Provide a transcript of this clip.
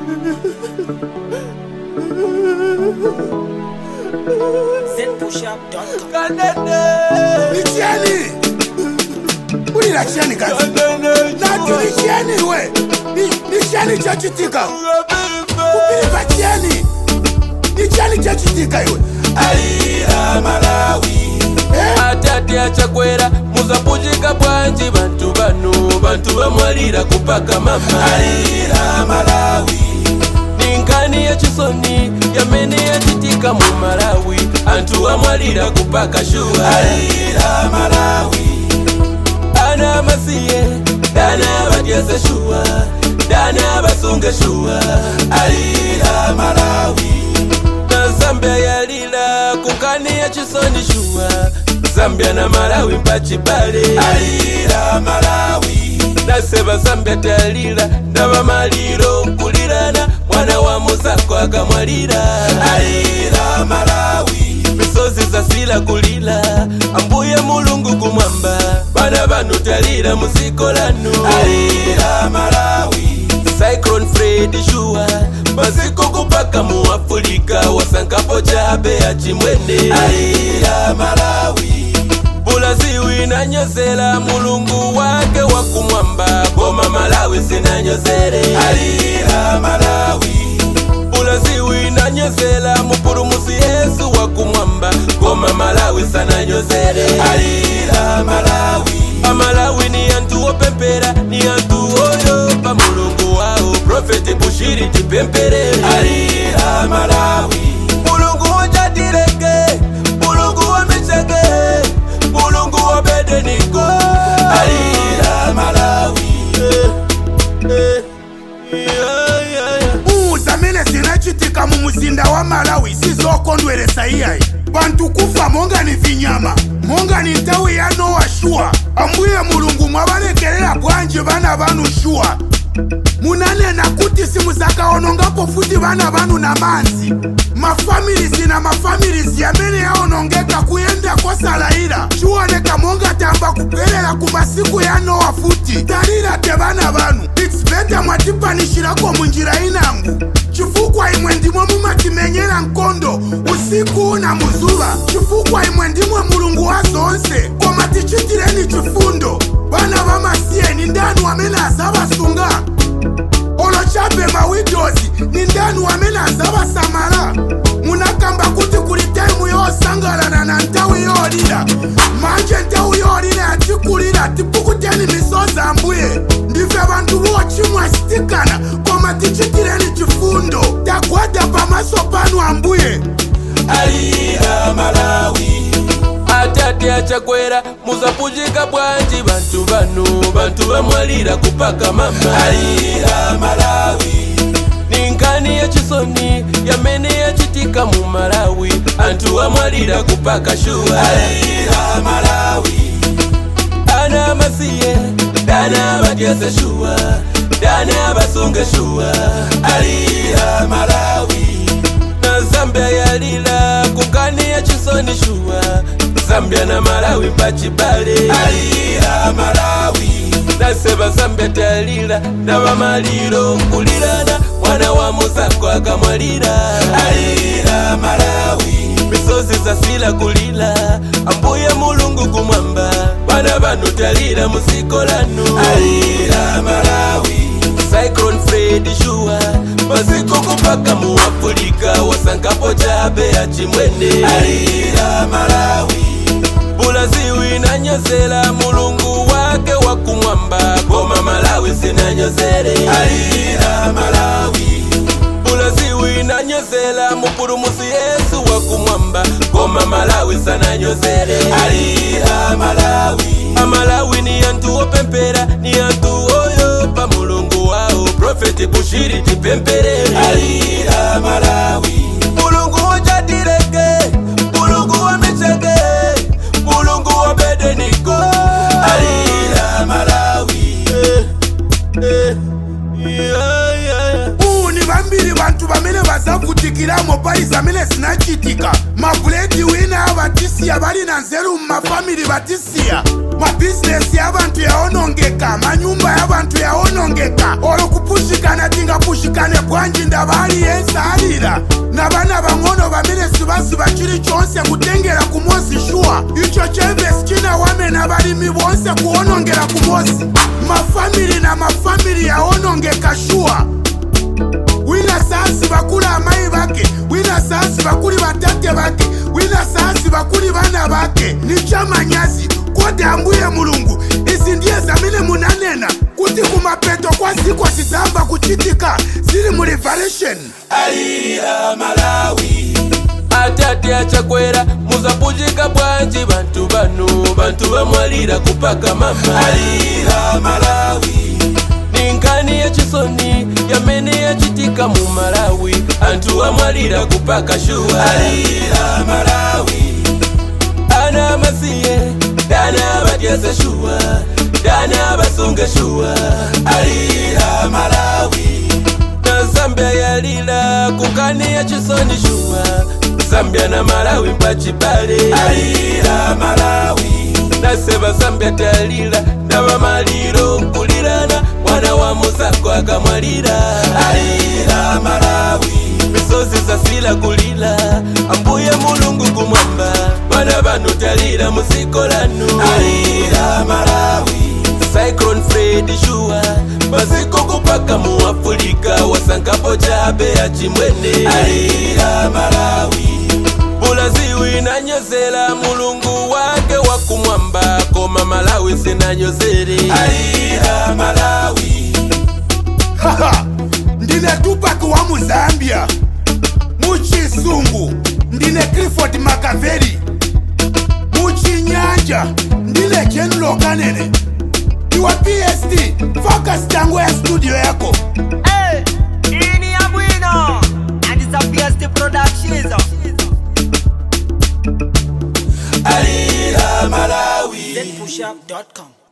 zpushup.com. Nichieni! Ulira chieni kazi. Nati nichieni we. Ni- Nichieni chachitika. Kupilipa chieni. Nichieni chachitika iwe. alira malawi Eh? atati achakwera muzapuchika bwanji bantu bano bantu bamwalira kupaka mama alira malawi ninkani yachisoni yamene yachitika mu malawi anthu amwalira kupaka shuwa alira malawi ana amasiye dana abadyeze shuwa dana abasunge shuwa alira malawi na zambia yalila kunkani ya chisoni shuwa zambia na malawi mpachibale alira malawi naseba zambia talila ndaba maliro nkulirana mwana wa musako akamwalira alira malawi misozi zasila kulila ambuye mulungu kumwamba bana banu talira musiko lanu alira malawi cyclone fred shuwa maziko kupaka mu afulika wasankapo chabe ya chimwene alira malawi bulaziwi nanyozela mulungu wake wakumwamba koma malawi sinanyozele alira malawi bulaziwi nanyozela mupulumusi yesu wakumwamba koma malawi sananyozele alira malawi amalawi ni anthu opempera ni anthu oyopa mulungu wawo profeti bushiri tipemperere alira malawi mulungu wojatileke mulungu wamicheke mulungu wobedeniko alira malawi eh, eh, yeah, yeah, yeah. Uza mene zinachitika mu muzinda wa malawi sizokondweresa iyayi bantu kufa monga ni vinyama monga ni nthawi ya nowa shuwa ambuye mulungu mwabalekerera bwanji bana banu shuwa munanena kuti simuzakaonongapo futi bana banu na manzi mafamilizi na mafamilizi amene yaonongeka kuyenda kosalayira chiwoneka monga tamba kubwerera ku masiku ya nowa futi talira te bana banu its beta mwatipanishirako munjira inangu chifukwa imwe ndimwe mumatimenyera nkondo usiku na muzuva chifukwa imwe ndimwe mulungu wa zonse koma tichitireni chifundo bana bamasiyeni ndanu amene azabasunga olochape mawidozi ni ndanu amene azabasamala munakamba kuti kuli taimu yosangalana na nthawi yolira manje nthawi yolira yatikulira tipukuteni misozi ambuye ndife bantu bochimwa sitikana koma tichitireni chifundo tagwada pamaso panu ambuye alira malawi atati achakwera muzapuchika bwanji bantu bano bantu bamwalira kupaka mama alira malawi ninkani yachisoni yamene yachitika mu malawi anthu amwalira kupaka shuwa alira malawi ana amasiye dana abadyeze shuwa dana abasunge shuwa alira malawi na zambia yalila kunkani ya chisoni shuwa zambia na malawi mpachibale alira malawi naseba zambia talila ndaba maliro nkulirana mwana wa musako akamwalira alira malawi misozi zasila kulila ambuye mulungu kumwamba bana banu talira musiko lanu alira malawi cyclone fred shuwa maziko kupaka mu afulika wasankapo chabe ya chimwene alira malawi bulaziwi nanyozela mulungu wake wakumwamba koma malawi sinanyozele alira malawi bulaziwi nanyozela mupulumusi yesu wakumwamba koma malawi sananyozele alira malawi amalawi ni anthu opempera ni anthu oyopa mulungu wawo profeti bushiri tipemperere alira malawi mulungu wojatileke mulungu wamicheke mulungu wobedeniko alira malawi eh, eh, yeah, yeah, yeah. uwu ni vambiri vantu vamene vazavutikiramo pali zamene zinachitika mabuledi wina avatisiya vali na nzeru mumafamili vatisiya mabhizinesi ya vantu yaonongeka manyumba ya vantu yaonongeka olo kupushikana tingapushikana mushikane bwanji ndabali yensalira nabana bang'ono bamene sibasiba chili chonse kutengera ku mosi shuwa icho chemvesi chinawamena balimi bonse kuwonongera ku mosi mafamili na mafamili yawonongeka shuwa wina saasi bakuli amayi bake wina saasi bakuli batate bake wina saasi bakuli bana bake ni chamanyazi kode ambuye mulungu izi ndiye zamene munanena kuti kumapeto kwa ziko zizamba kuchitika zili mu revelation alira malawi atate achakwera muzapujika bwanji bantu bano bantu bamwalira kupaka mama alira malawi ninkani yachisoni yamene yachitika mu malawi antu amwalira kupaka shuwa alira malawi ana masiye dana batyese shuwa dana basunge shuwa alira malawi na zambia yalila kukani ya chisoni shuwa zambia na malawi mpachipale alira malawi naseba zambia talila ndaba maliro nkulirana mwana wa muzako akamwalira alira malawi misozi zasila kulila ambuye mulungu kumwamba bana banu talira muziko lanu alira malawi cyclone fred shuwa maziko kupaka mu afulika wasankapo chabe ya chimwene alira malawi bulaziwi nanyozela mulungu wake wakumwamba koma malawi sinanyozere alira malawi haha ndine tupac wa muzambia muchisungu ndine clifford makaveri muchinyanja ndine jenulo kanene iwe pst focus tango ya studio yako Hey, ini ya bwino and it's a PST Productions. alira malawi ZPushUp.com.